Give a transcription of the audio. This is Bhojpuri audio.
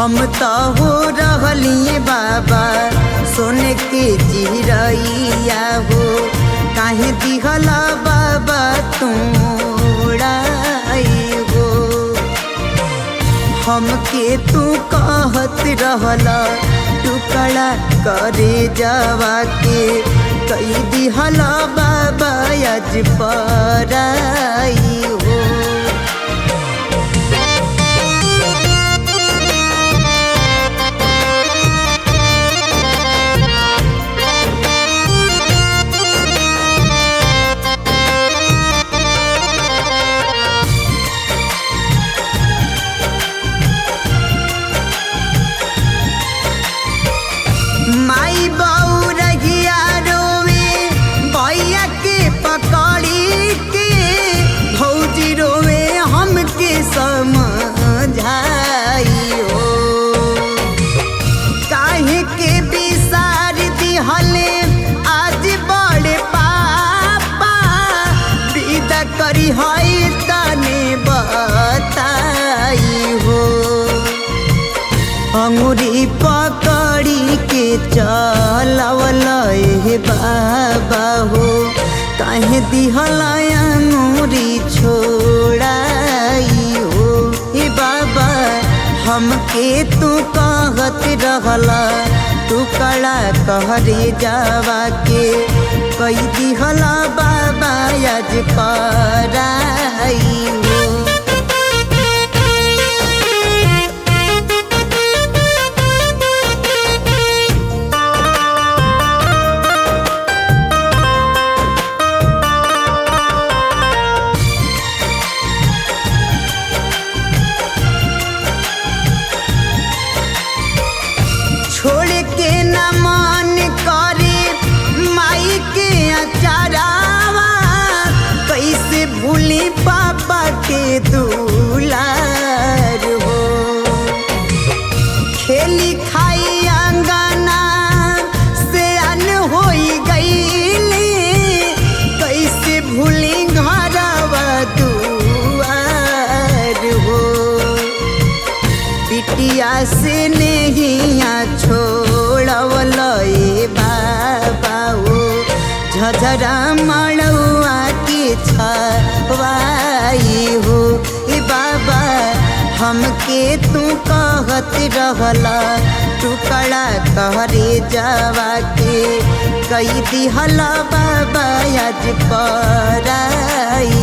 हम तो हो रहलिए बाबा सोने के चिरैया हो काहे दिहला बाबा तोड़ाई हो हमके तू कहत रहला टुकड़ा करे जावा के कई दिहला बाबा आज पराई हो माई बऊ रहिया रोवे भैया के पकड़ी के भौजी रोवे हमके समझाई हो काहे के बिसार दिहले आज बड़े पापा विदा करी है तने बताई हो अंगुरी पकड़ी के चलवल हे बाबा हो काहे दिहल अंगुरी छोड़ाई हो हे बाबा हमके तू कहत रहला तू कड़ा कहरे जावा के कई दिहला बाबा आज पराई हो छोड़ के न मन करे माई के अचारावा कैसे भूली पापा के दुलार हो खेली खाई अंगना से अन होई गईली कैसे भूली घरवा दुआर हो बिटिया से नहिया छोड़वल ए बाबा हो झझरा मड़ुआ के छवाई हो ए बाबा हमके तू कहत रहला टुकड़ा कहरे जावा के कई दिहला बाबा आज पराई